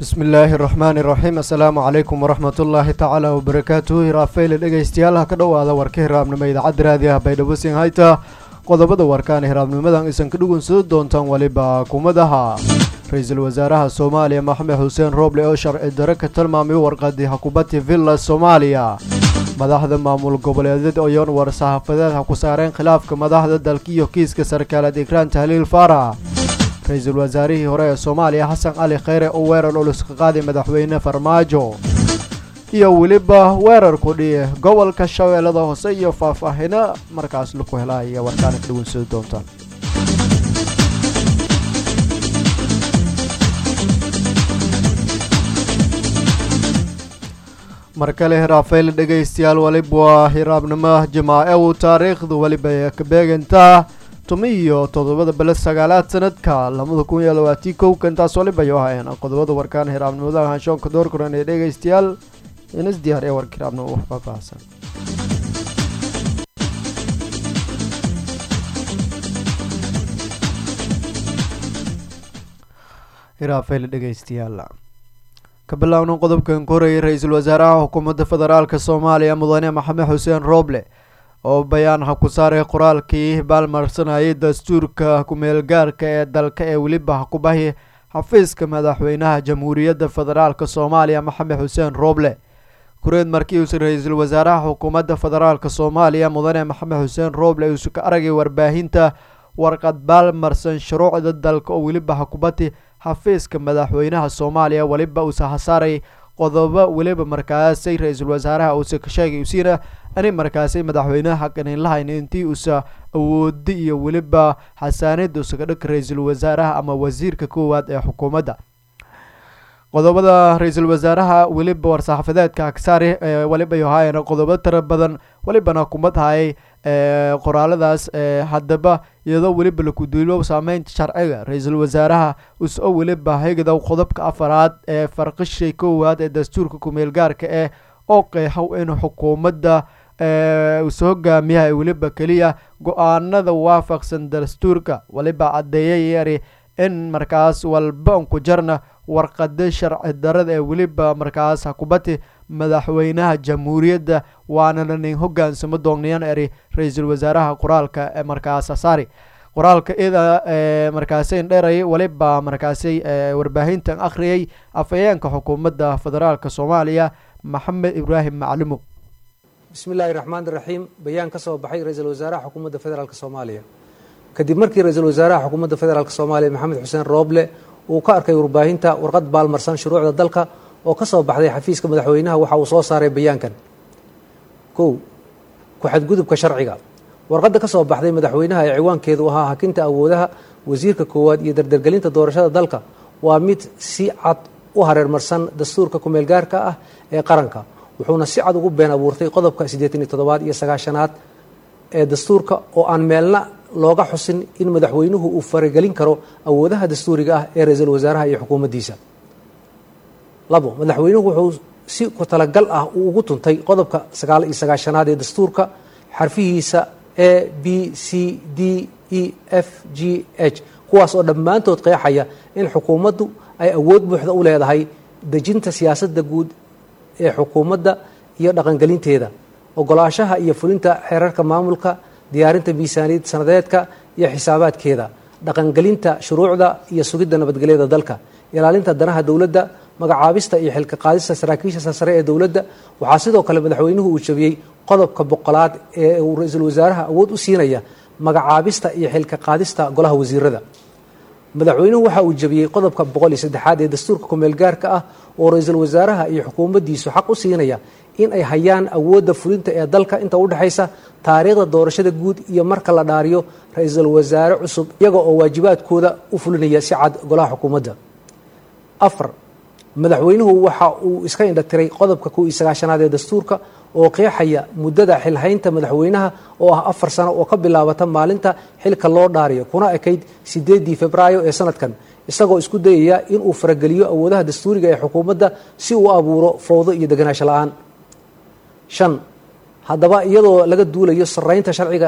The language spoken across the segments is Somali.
bismi illaahi raxmaani raxiim assalaamu calaykum waraxmat ullaahi tacaala wabarakaatuhu hiraafeyle dhegaystayaal ha ka dhowaada warka hiraabnimo idaacadda raadi ah baydhabo siin hayta qodobada warkaan hiraabnimadan isan ka dhugunsado doontaan weliba kumadaha ra-iisul wasaaraha soomaaliya maxamed xuseen rooble oo sharci dare ka tilmaamay warqadii xakubadii villa soomaaliya madaxda maamul goboleedyada oyoon war saxaafadeed ha ku saareen khilaafka madaxda dalka iyo kiiska sarkaaleed ikraan tahliil faarax ra-iisul wasaarihii hore ee soomaaliya xasan cali kheyre oo weerar culus ka qaaday madaxweyne farmaajo iyo weliba weerar ku dhiye gobolka shabeellada hoose iyo faahfaahino markaas laku helaya warkaana ka dhawansado doontaan mar kale hiraafeyle dhegaystayaal weliba waa hiraabnimo jimaace uu taariikhdu weliba ka beegantaa tumi iyo toddobada bele sagaalaad sanadka labada kun iyo labaatii kow kantaas waliba yo ahayn qodobada warkaan hiraabnimada hanshoonka door kuran ee dhegaystayaal inas diyaar ee warka hiraabnimo wax faahfaahsan hiraafeyle dhegaystayaal ka bilaawna qodobkan korayay ra-iisul wasaaraha xukuumadda federaalk soomaaliya mudane maxamed xuseen rooble oo bayaan ha ku saaray qoraalkii baalmarsanayay dastuurka ku-meelgaarka ee dalka ee weliba ha ku bahi xafiiska madaxweynaha jamhuuriyadda federaalk soomaaliya maxamed xuseen rooble kureed markii uuse ra-iisul wasaaraha xukuumadda federaalk soomaaliya mudane maxamed xuseen rooble uuse ka aragay warbaahinta warqad baalmarsan shuruucda dalka oo weliba hakubati xafiiska madaxweynaha soomaaliya weliba uuse hasaaray qodobo weliba markaasay ra-iisul wasaaraha uuse ka sheegay usiina ani markaasay madaxweynaha xaqanin lahayn intii uusa awoodi iyo weliba xasaanida usaga dhaka ra-iisul wasaaraha ama wasiirka koowaad ee xukuumadda qodobada ra-iisul wasaaraha weliba war-saxaafadeedka aksaari weliba yohaayana qodobo tira badan welibana kumad hayay qoraaladaas haddaba iyadoo weliba lakuduulo saameynta sharciga ra-iisul wasaaraha us-o weliba higdow qodobka afaraad ee farqishay koowaad ee dastuurka ku-meel gaarka eh oo qeexow in xukuumadda usa hogaamiyaha weliba keliya go-aanada waafaqsan dastuurka weliba caddeeyay yari in markaas walba unku jarna warqada sharci darada ee weliba markaas hakubati madaxweynaha jamhuuriyadda waanana nin hogaansamo doonayaan eri ra-iisul wasaaraha qoraalka ee markaas saari qoraalka ida markaasay dheeray weliba markaasay warbaahintan akhriyay afhayeenka xukuumadda federaalk soomaaliya maxamed ibraahim maclumo bismi illaahi raxmaan iraxiim bayaan ka soo baxay ra-iisul wasaaraha xukuumadda federaalk soomaaliya kadib markii ra-iisul wasaaraha xukuumadda federaalk soomaaliya maxamed xuseen rooble uu ka arkay warbaahinta warqad baalmarsan shuruucda dalka oo ka soo baxday xafiiska madaxweynaha waxa uu soo saaray bayaankan kow ku-xadgudubka sharciga warqadda ka soo baxday madaxweynaha ee ciwaankeedu ahaa hakinta awoodaha wasiirka koowaad iyo dardargelinta doorashada dalka waa mid si cad u hareermarsan dastuurka ku-meelgaarka ah ee qaranka wuxuuna si cad ugu been abuurtay qodobka siddeetan iyo toddobaad iyo sagaashanaad ee dastuurka oo aan meelna looga xusin in madaxweynuhu uu faragelin karo awoodaha dastuuriga ah ee ra-iisul wasaaraha iyo xukuumaddiisa labo madaxweynuhu wuxuu si ku talagal ah uu ugu tuntay qodobka sagaal iyo sagaashanaad ee dastuurka xarfihiisa a b c d e f g h kuwaas oo dhammaantood qeexaya in xukuumaddu ay awood buuxda u leedahay dejinta siyaasadda guud ee xukuumadda iyo dhaqangelinteeda ogolaashaha iyo fulinta xeerarka maamulka diyaarinta miisaaniyad sanadeedka iyo xisaabaadkeeda dhaqangelinta shuruucda iyo sugidda nabadgelyada dalka ilaalinta danaha dowladda magacaabista iyo xilka qaadista saraakiisha sare ee dowladda waxaa sidoo kale madaxweynuhu uu jabiyey qodobka boqolaad ee uu ra-iisul wasaaraha awood u siinaya magacaabista iyo xilka qaadista golaha wasiirada madaxweynuhu waxa uu jabiyey qodobka boqol iyo saddexaad ee dastuurka ku-meelgaarka ah oo ra-iisul wasaaraha iyo xukuumaddiisu xaq u siinaya in ay hayaan awoodda fulinta ee dalka inta udhexaysa taariikhda doorashada guud iyo marka la dhaariyo ra-iisul wasaare cusub iyaga oo waajibaadkooda u fulinaya si cad golaha xukuumadda afar madaxweynuhu waxa uu iska indhatiray qodobka kow iyo sagaashanaad ee dastuurka oo qeexaya muddada xilhaynta madaxweynaha oo ah afar sano oo ka bilaabata maalinta xilka loo dhaariyo kuna ekayd sideedii februaayo ee sanadkan isagoo isku dayaya inuu farageliyo awoodaha dastuuriga ee xukuumadda si uu abuuro fowdo iyo deganaansho la-aan shan haddaba iyadoo laga duulayo saraynta sharciga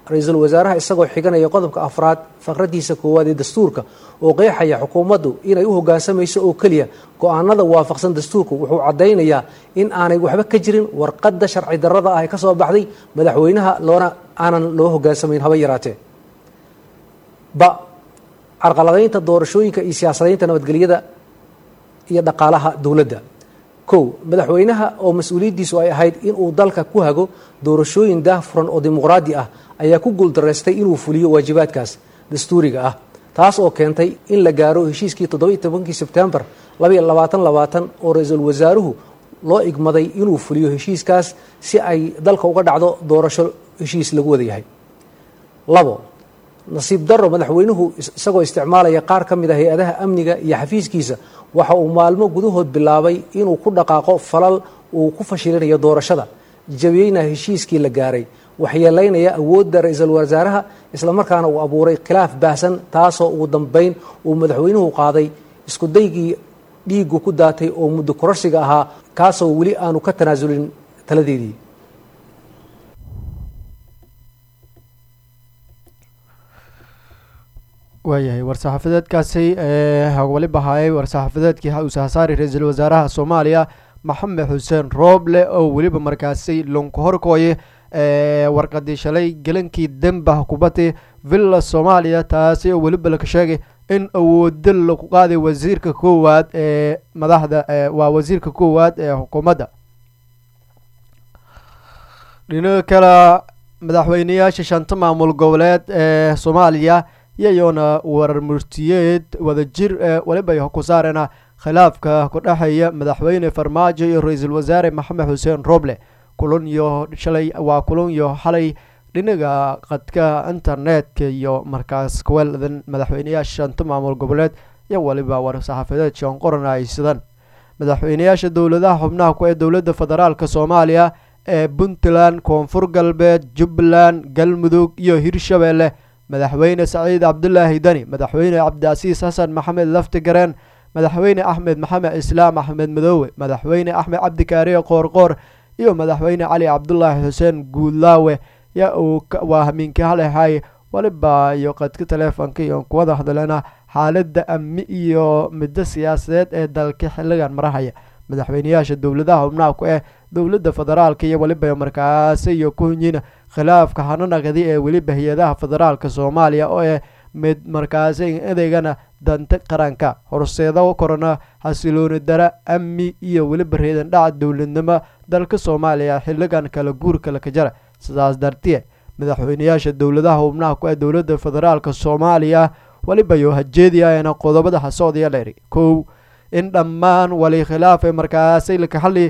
ra-iisul wasaaraha isagoo xiganaya qodobka afraad faqradiisa koowaad ee dastuurka oo qeexaya xukuumaddu inay u hoggaansamayso oo keliya go-aanada waafaqsan dastuurku wuxuu caddaynayaa in aanay waxba ka jirin warqadda sharci darrada ah ee ka soo baxday madaxweynaha loona aanan loo hoggaansamayn haba yaraatee ba carqaladaynta doorashooyinka iyo siyaasadaynta nabadgelyada iyo dhaqaalaha dowladda kow madaxweynaha oo mas-uuliyaddiisu ay ahayd inuu dalka ku hago doorashooyin daahfuran oo dimuqraadi ah ayaa ku guuldaraystay inuu fuliyo waajibaadkaas dastuuriga ah taas oo keentay in la gaaro heshiiskii toddobiiy tobankii sebtembar labaiyo labaatan labaatan oo ra-iisul wasaaruhu loo igmaday inuu fuliyo heshiiskaas si ay dalka uga dhacdo doorasho heshiis lagu wada yahay labo nasiib daro madaxweynuhu isagoo isticmaalaya qaar ka mid a hay-adaha amniga iyo xafiiskiisa waxa uu maalmo gudahood bilaabay inuu ku dhaqaaqo falal uu ku fashilinayo doorashada jabiyeyna heshiiskii la gaaray waxyeelaynaya awoodda ra-iisul wasaaraha islamarkaana uu abuuray khilaaf baahsan taasoo ugu dambeyn uu madaxweynuhu qaaday isku daygii dhiigu ku daatay oo muddo kororsiga ahaa kaasoo weli aanu ka tanaasulin taladeedii waayahay war-saxaafadeedkaasi weliba haayay war-saxaafadeedkii usahasaari ra-iisul wasaaraha soomaaliya maxamed xuseen rooble oo weliba markaasi lunka horkooye warqadii shalay gelankii demba kubadii villa soomaaliya taasi oo weliba laka sheegay in awoodo lagu qaaday wasiirka koowaad ee madaxda waa wasiirka koowaad ee xukuumadda dhinaca kale madaxweyneyaasha shanta maamul goboleed ee soomaaliya iyayoona warar murtiyeed wadajir ee weliba ay ku saarena khilaafka ku dhexeeya madaxweyne farmaajo iyo ra-iisul wasaare maxamed xuseen roble kulan iyo shalay waa kulan iyo xalay dhinaga qadka internetka iyo markaas kuweladan madaxweyneyaasha shanta maamul goboleed iyo weliba war-saxaafadeed shan qoran ay sidaan madaxweyneyaasha dowladaha xubnaha ku ee dowladda federaalk soomaaliya ee puntland koonfur galbeed jubbaland galmudug iyo hirshabeelle madaxweyne saciid cabdulaahi dani madaxweyne cabdicasiis xasan maxamed laftigareen madaxweyne axmed maxamed islaam axmed madoowe madaxweyne axmed cabdikaariye qoorqoor iyo madaxweyne cali cabdulaahi xuseen guudlaawe ya uu waa hamiinkii halehay waliba iyo qadka taleefonka iyo kuwada hadleena xaalada amni iyo middo siyaasadeed ee dalka xiligan marahaya madaxweyneyaasha dowladaha xubnaha ku eh dowladda federaalka iyo weliba markaasi iyo ku hunyiin khilaafka hananaqdi ee weliba hay-adaha federaalka soomaaliya oo eh mid markaasi adeegana danta qaranka horseedo korona xasilooni dara amni iyo weliba reedan dhaca dowladnimo dalka soomaaliya xiligan kala guurka laka jara sidaas dartiye madaxweyneyaasha dowladaha xubnaha ku ee dowladda federaalka soomaaliya weliba yo hajeediyaena qodobada hasocdaya leeri kow in dhammaan wali khilaaf ee markaasi laka xali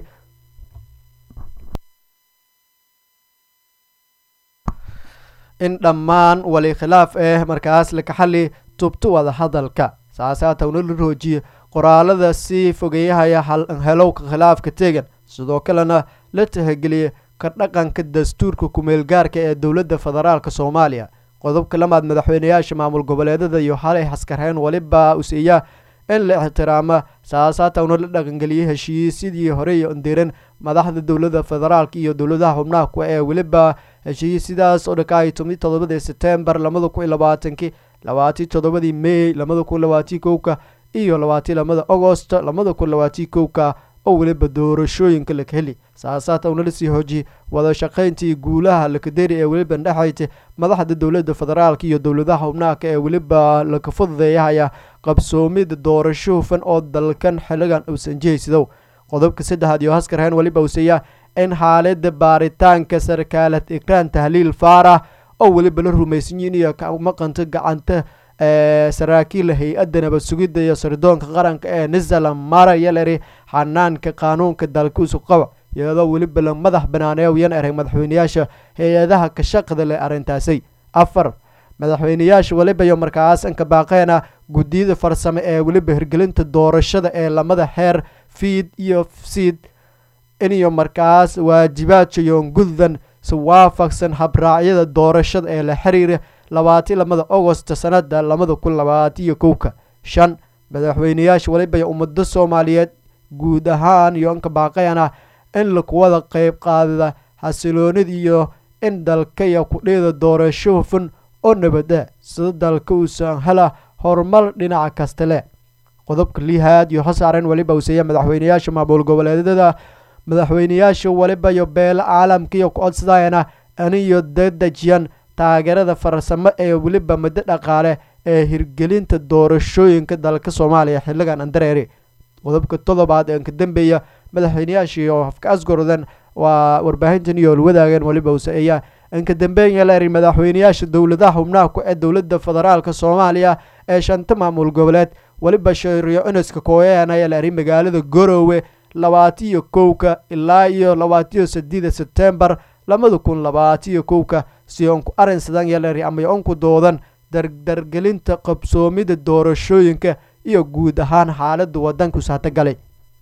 in dhammaan wali khilaaf eh markaas laka xali tubto wada hadalka saasaatawna la roojiye qoraalada sii fogeeyahaya helowka khilaafka tegan sidoo kalena la tahageliye ka dhaqanka dastuurka kumeelgaarka ee dowladda federaalk soomaaliya qodobka lamaad madaxweyneyaasha maamul goboleedada iyo xalay xaskareen weliba usiiya in la ixtiraama saasaatawna la dhaqangeliyay heshiisyadii horey ndiran madaxda dowladda federaalk iyo dowladaha xubnaha ku ee weliba heshiisyadaas oo dhakaay tomi todobadii setembar labada kun iyo labaatankii labaatii toddobadii may labada kun labaatii kowka iyo labaatii lamada agost labada kun labaatii kowka oo weliba doorashooyinka laka heli saasaatawna lasii hoojiyey wada shaqayntii guulaha lakaderi ee weliba dhexayta madaxda dowladda federaalk iyo dowladaha xubnaaka ee weliba laka fududeeyahaya qabsoomida doorasho hufan oo dalkan xiligan uusan jihaysidow qodobka saddexaad iyo haskarheen weliba useeya in xaalada baaritaanka sarkaalad ikraan tahliil faarah oo weliba la rumaysanyiin iyo maqanta gacanta saraakiila hay-adda nabad sugidda iyo sirdoonka qaranka ee nisala maraya leri xanaanka qaanuunka dalkuusu qaba iyadoo weliba la madax banaaneeyan erey madaxweyneyaasha hay-adaha ka shaqda leh arrintaasay afar madaxweyneyaasha weliba iyo markaas anka baaqeena guddiyada farsame ee weliba hirgelinta doorashada ee lamada xeer fiid iyo siid iniyo markaas waajibaadka yoonguddan si waafaqsan habraacyada doorashada ee la xiriira labaati lamada agost sanada labada kun labaatiyo kowka shan madaxweyneyaasha weliba iyo ummado soomaaliyeed guud ahaan iyo anka baaqeena in lakuwada qeyb qaadada xasiloonida iyo in dalkaya kudheeda doorasho hufan oo nabada sida dalka uusan hela horumar dhinaca kasta leh qodobka lihaad iyo hasaaren weliba useeya madaxweyneyaasha maamul goboleedyada madaxweyneyaasha weliba iyo beelo caalamka iyo ku-codsadayana aniyo dadejiyan taageerada farsamo ee weliba muddo dhaqaale ee hirgelinta doorashooyinka dalka soomaaliya xiligan andareeri qodobka todobaad ee ka dambeeya madaxweyneyaashii oo hafka asgorodan waa warbaahintan iyo wadaageen weliba useeya inka dambeeya laeri madaxweyneyaasha dowladaha xubnaha ku ee dowladda federaalk soomaaliya ee shanta maamul goboleed weliba sheeriyo iniska kooyeen ayaa laeri magaalada goroowe labaatiyo kowka ilaa iyo labaatiyo sideeda sebtembar labada kun labaatiyo kowka si onku arinsadan yaleri ama onku doodan dardargelinta qabsoomida doorashooyinka iyo guud ahaan xaalada wadanku saatagalay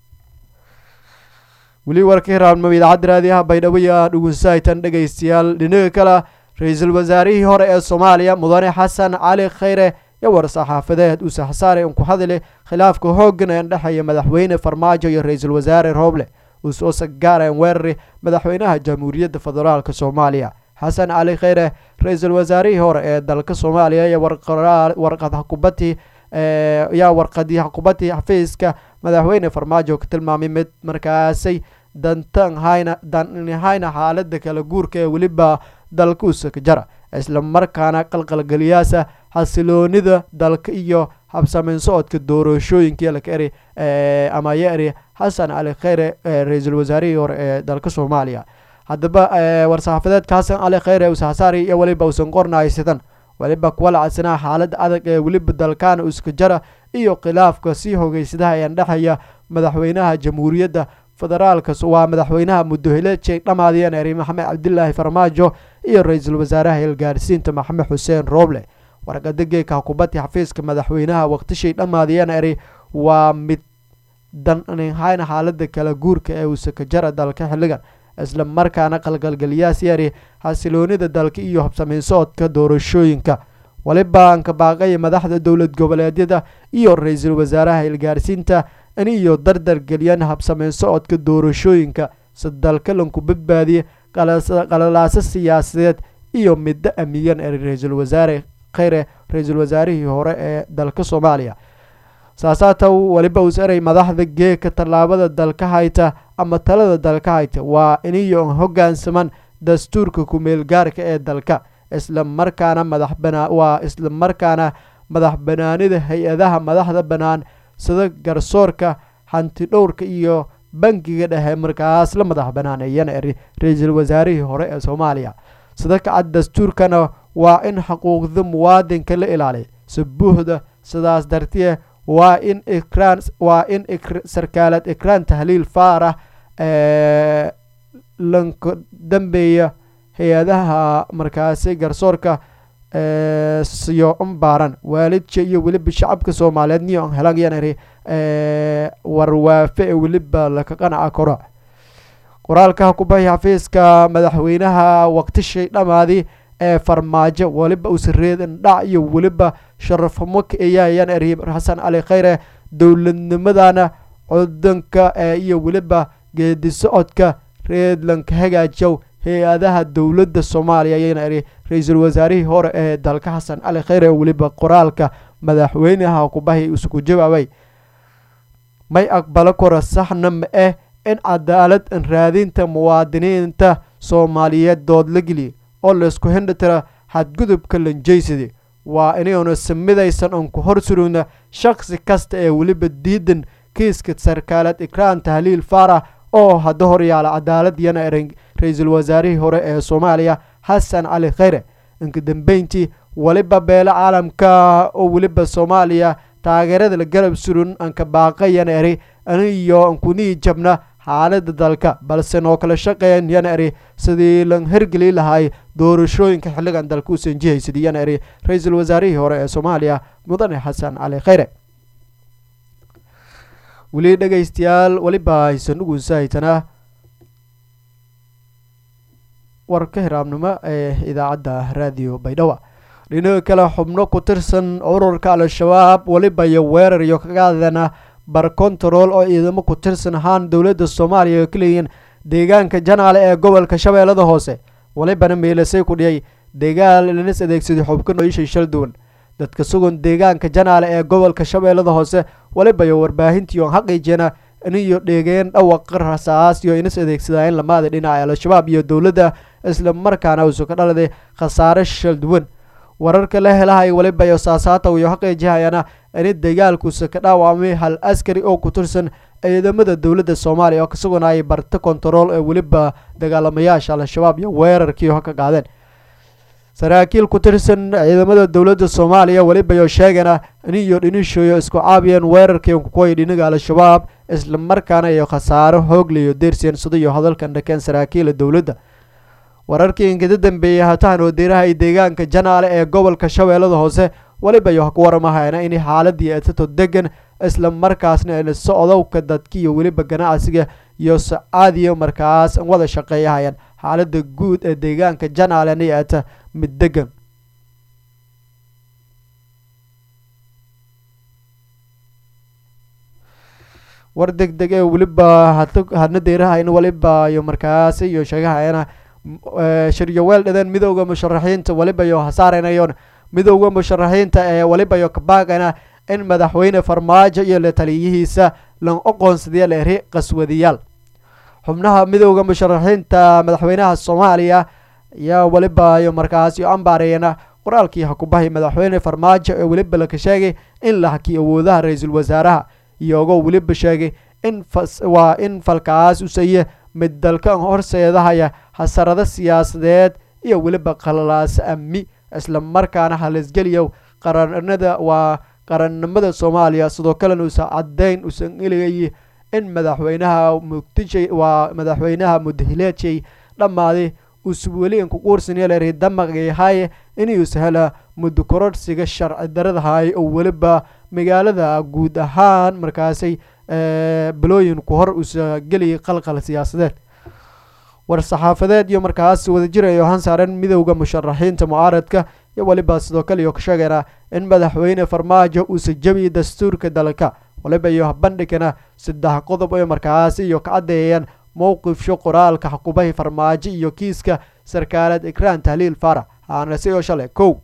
weli warka hiraabnimo idaacadda raadiyaha baydhabo iyo dhugunsahaytan dhegaystayaal dhinaga kale ra-iisul wasaarihii hore ee soomaaliya mudane xasan cali khayre iyo war-saxaafadeed uu saxsaare unku hadile khilaafka hoogan ee dhexeeya madaxweyne farmaajo iyo ra-iisul wasaare rooble uu soo sagaareen weerari madaxweynaha jamhuuriyadda federaalk soomaaliya xasan cali khayre ra-iisul wasaarihii hore ee dalka soomaaliya iyo warqad xukubati yaa warqadii xukubadii xafiiska madaxweyne farmaajo ka tilmaamay mid markaasay dantan hayna danhayna xaalada kala guurka ee weliba dalka usaka jara isla markaana qalqalgeliyaasa xasiloonida dalka iyo habsameyn socodka doorashooyinka laka eri ama ya eri xasan cali kheyre ra-iisul wasaarihii hore ee dalka soomaaliya haddaba war-saxaafadeedka xasan cali kheyre usaxsaari iyo weliba usan qornaysidan weliba kuwa lacadsanaa xaalada adag ee weliba dalkaana uska jara iyo khilaafka sii hogeysadaha ee dhexeeya madaxweynaha jamhuuriyadda federaalka waa madaxweynaha muddohileedjay dhamaadiyeen eri maxamed cabdilaahi farmaajo iyo ra-iisul wasaaraha hilgaarsiinta maxamed xuseen rooble warqada geeka xukubadii xafiiska madaxweynaha waqtishay dhammaadiyeen eri waa mid danhayna xaalada kala guurka ee usaka jara dalka xilligan isla markaana qalqalgeliyaas yari xasiloonida dalka iyo habsameyn socodka doorashooyinka waliba anka baaqaya madaxda dowlad goboleedyada iyo ra-iisul wasaaraha hilgaarsiinta in iyo dardar geliyaan habsameyn socodka doorashooyinka si dalka lanku badbaadiye qalalaaso siyaasadeed iyo middo amiyan ee ra-iisul wasaare kheyre ra-iisul wasaarihii hore ee dalka soomaaliya saasaata waliba us eray madaxda geeka tallaabada dalka hayta ama talada dalka hayta waa iniyo hogaansaman dastuurka ku-meel gaarka ee dalka isla markaana madax banaa waa isla markaana madax banaanida hay-adaha madaxda bannaan sida garsoorka hanti dhowrka iyo bangiga dhexe markaas la madax banaaneeyana eri ra-iisul wasaarihii hore ee soomaaliya sida kacad dastuurkana waa in xuquuqda muwaadinka la ilaaliy si buuxda sidaas dartiye waa in ikraan waa in sarkaalad ikraan tahliil faarah ee lanka dambeeya hay-adaha markaasi garsoorka siyo umbaaran waalidka iyo weliba shacabka soomaaliyeed niyo an helan yanari warwaafe ee weliba laka qanaca koro qoraalka kubahi xafiiska madaxweynaha waqtishay dhamaadi ee farmaajo weliba usareedan dhac iyo weliba sharafhumo ka eeyaayan eri xasan cali kheyre dowladnimadana codanka iyo weliba geedi socodka reedlanka hagaajow hay-adaha dowladda soomaaliya ayayna eri ra-iisul wasaarihii hore ee dalka xasan cali kheyre weliba qoraalka madaxweynaha kubahi isku jawaabay may aqbalo kora saxna ma eh in cadaalad raadinta muwaadiniinta soomaaliyeed dood la geliya oo laysku hindhitira xadgudubka lanjeysadi waa inaynu samidaysan oon ku hor surugna shakhsi kasta ee weliba diidan kiiska sarkaalad ikraan tahliil faarax oo hadda horyaala cadaalad yana eran ra-iisul wasaarihii hore ee soomaaliya xasan cali kheyre inka dambeyntii weliba beelo caalamka oo weliba soomaaliya taageerada la garab surun anka baaqa yana eri aniyo ankunii jabna xaalada dalka balse noo kala shaqeeyan yana eri sidii lan hergeli lahay doorashooyinka xilligan dalka u sanjihaysid yana eri ra-iisul wasaarihii hore ee soomaaliya mudane xasan cali kheyre weli dhegaystayaal weliba haysan ugunsahaytana warka hiraabnimo ee idaacadda raadiyo baydhawa dhinaga kale xubno ku tirsan ururka al-shabaab weliba iyo weerar iyo kagaadana bar control oo ciidamo ku tirsan ahaan dowladda soomaaliya oo ka leeyihiin deegaanka janaale ee gobolka shabeellada hoose walibana meelasay ku dhiyay deegaan lanas adeegsaday xubka noishay shal duwan dadka sugan deegaanka janaale ee gobolka shabeellada hoose walibayo warbaahintiion xaqiijina iniyo dheegeen dhawaqa rasaas iyo inas adeegsadaayen lamaada dhinaca al-shabaab iyo dowladda isla markaana uusu ka dhaladay khasaare shal duwan wararka la helahay walibayo saasaata iyo xaqiijihayana ini dagaalkuusa ka dhaawacmay hal askari oo ku tirsan ciidamada dowladda soomaaliya oo kasuganayay barta kontarool ee weliba dagaalamayaasha al-shabaab iyo weerarkii ka qaadeen saraakiil ku tirsan ciidamada dowladda soomaaliya welibayo sheegana iniyo dhinishoyo isku caabiyeen weerarkii kukuway dhinaga al-shabaab isla markaana iyo khasaaro hooglayo deersiyan sidayo hadalkan dhakeen saraakiila dowladda wararkii inkada dambeeyey hatahan wadiiraha i deegaanka janaale ee gobolka shabeellada hoose welibayo ku waramahayna in xaaladii etato degan isla markaasna ina socdowka dadki iyo weliba ganacsiga iyo sacaadiyo markaas wada shaqeeyahayaan xaalada guud ee deegaanka janaalena eta mid degan war deg deg ee weliba hadna deerahayn waliba iyo markaas iyo sheegahayana shiryoweel dhadeen midowda musharaxiinta waliba iyo hasaaranayon midowda musharaxiinta ee waliba iyo kabaagana in madaxweyne farmaajo iyo la taliyihiisa lan oqoonsadiya leeri qaswadiyaal xubnaha midowda musharaxiinta madaxweynaha soomaaliya ayaa waliba iyo markaas iyo ambaareeyana qoraalkii hakubahay madaxweyne farmaajo ee weliba laka sheegay in la hakiy awoodaha ra-iisul wasaaraha iyagoo weliba sheegay in waa in falkaas usaye mid dalkan horseedahaya hasarado siyaasadeed iyo weliba qalalaas amni isla markaana halisgeliya qaranada waa qarannimada soomaaliya sidoo kalena uusan caddeyn uusan eligay in madaxweynaha muqdishay waa madaxweynaha mudahileejay dhammaaday uusa weli inkuquursanyaleri damaqyahay inuusa hela muddo kororhsiga sharci daradahay oo weliba magaalada guud ahaan markaasay balooyin ku hor uusa geliyay qalqal siyaasadeed war-saxaafadeed iyo markaas wadajir ay ohan saareen midowda musharaxiinta mucaaradka iyo weliba sidoo kale iyo ka sheegayna in madaxweyne farmaajo uusa jebiyay dastuurka dalka waliba iyo bandhigana saddex qodob oo markaas iyo ka caddeeyeen mowqifsho qoraalka xukubahi farmaajo iyo kiiska sarkaaleed ikraan tahliil faarax aanase oo shalay kow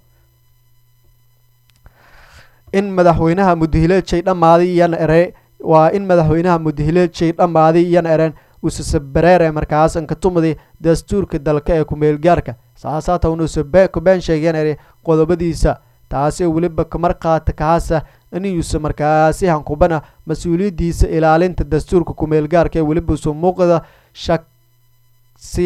in madaxweynaha mudahileejay dhammaaday iyana ere waa in madaxweynaha mudahileejay dhammaaday iyana ereen usasabareere markaas ankatumadi dastuurka dalka ee ku-meelgaarka saasaatan uusa ku been sheegeen ere qodobadiisa taasi weliba kamarqaata kaasa inuusa markaasi hankubana mas-uuliyadiisa ilaalinta dastuurka ku-meelgaarka ee weliba usa muuqda shaksi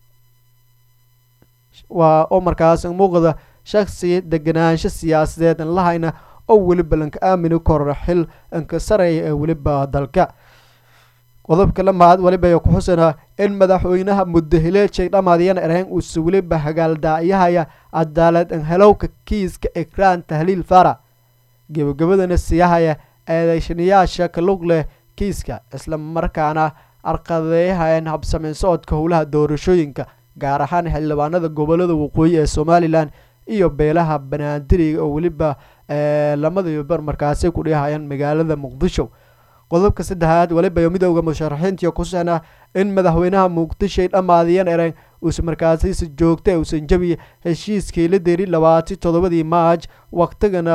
waa oo markaas muuqda shaksi deganaansho siyaasadeed an lahayna oo weliba lanka aamini koro xil anka sareeya ee weliba dalka qodobka lamaad weliba ku xusanaa in madaxweynaha mudahileejay dhammaadyan ereen uusa weliba hagaaldaaciyahaya cadaalad an helowka kiiska ikraan tahliil fara gebagabadana siyahaya eedeyshaneyaasha ka lug leh kiiska isla markaana arqadeeyahayeen habsameyn socodka howlaha doorashooyinka gaar ahaan xildhibaanada gobolada waqooyi ee somalilan iyo beelaha banaadiriga oo weliba lamada bar markaasi ku dhihayaan magaalada muqdisho qodobka saddexaad weliba midowda musharaxiintii kusana in madaxweynaha muqdishoy dhammaadiyan ereen uusa markaasisi joogta uusan jabiya heshiiskii la deri labaati toddobadii maaj waqtigana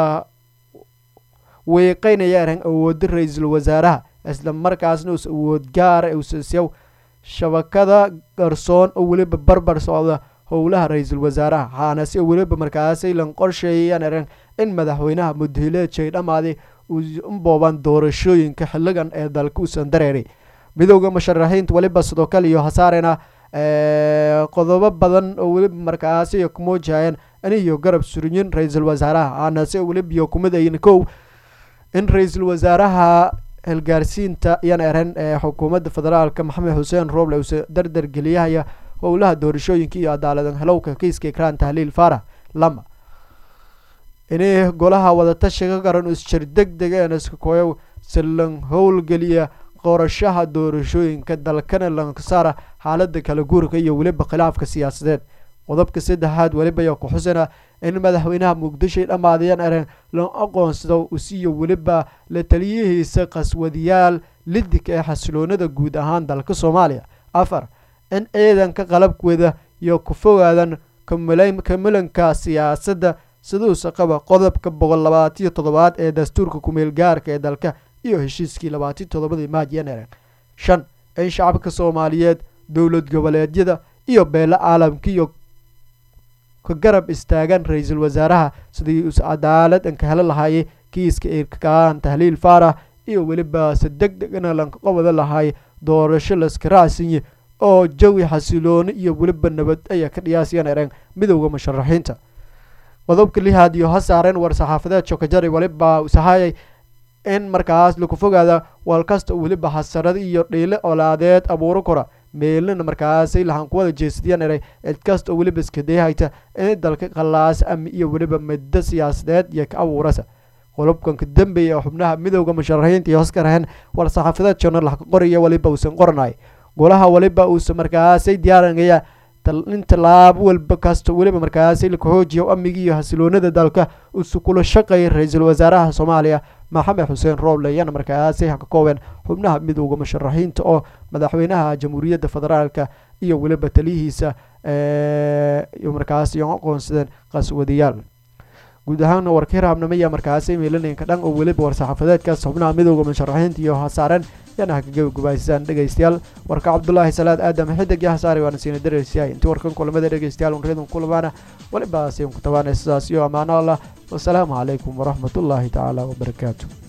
weeqeynaya ereen awooda ra-iisul wasaaraha isla markaasna uusa awood gaara uusasyaw shabakada garsoon oo weliba barbar socda howlaha ra-iisul wasaaraha waxaanase weliba markaasay lan qorsheeyayaan ereen in madaxweynaha mudahileejay dhammaaday ubooban doorashooyinka xiligan ee dalka uusan dareeray midowda musharaxiinta weliba sidoo kale iyo hasaarena qodobo badan oo weliba markaasi kumuujahayeen iniyo garab surinyin ra-iisul wasaaraha aanase weliba iyo kumidayin kow in ra-iisul wasaaraha hilgaarsiinta yan eren ee xukuumadda federaalka maxamed xuseen rooble uuse dardar geliyahaya howlaha doorashooyinka iyo adaaladan helowka kiiska ikraan tahliil faarax lama ini golaha wadatashiga garan isjir deg degeen iska koyow si lan howlgeliya qorashaha doorashooyinka dalkana lankasaara xaalada kala guurka iyo weliba khilaafka siyaasadeed qodobka saddexaad weliba iyo ku xusana in madaxweynaha muqdishoy dhammaadayaan eren lan aqoonsado usiyo weliba la taliyihiisa qaswadiyaal lidig ee xasiloonada guud ahaan dalka soomaaliya afar in ciidanka qalabkooda iyo ku fogaadan kamilanka siyaasadda siduusa qaba qodobka boqol labaatiyo toddobaad ee dastuurka kumeel gaarka ee dalka iyo heshiiskii labaatiyo toddobadii maajanere shan in shacabka soomaaliyeed dowlad goboleedyada iyo beelo caalamkiiyo ka garab istaagan ra-iisul wasaaraha sidii us cadaalad anka helo lahaayey kiiska irkaan tahliil faarax iyo weliba se deg degna lanka qabada lahaay doorasho laska raacsinye oo jawi xasilooni iyo weliba nabad ayaa ka dhiyaasiyaan ereen midowda musharaxiinta qodobka lihaad iyo ha saareen war-saxaafadeed shokajari weliba usahayay in markaas laku fogaada walkasta weliba hasarad iyo dhiile olaadeed abuuro kora meelina markaasay lahaan kuwada jeesadiyaan eray cid kasta oo weliba iskadayhayta in dalka qalaas ami iyo weliba middo siyaasadeed iyo ka abuurasa qodobkan ka dambeeya xubnaha midowda musharaxiinta iyo hoskaraheen war-saxaafadeed journal ka qoraya weliba uusan qoranay golaha weliba uusa markaasay diyaarinaya in tallaabo walba kasta weliba markaasi laka xoojiya amnigii iyo hasiloonada dalka usu kula shaqeeyay ra-iisul wasaaraha soomaaliya maxamed xuseen rooble iyana markaasi ka koobeen xubnaha midowda musharaxiinta oo madaxweynaha jamhuuriyadda federaalka iyo weliba taliyihiisa markaasi aqoonsadeen qaswadayaal guud ahaana warka hiraabnimaya markaasi meelanaynka dhan oo weliba war-saxaafadeedkaas xubnaha midowda musharaxiinta iyo hasaareen yana haka gabagabaysaan dhegeystayaal warka cabdulaahi salaad aadam xidig iyo hasaare waana siina dareysyahay intii warkan kulamada dhegeystayaal unriyadun kulamaana weliba asiin ku tabaanay sidaas iyo ammaano allah wasalaamu calaykum waraxmatullaahi tacaala wabarakaatu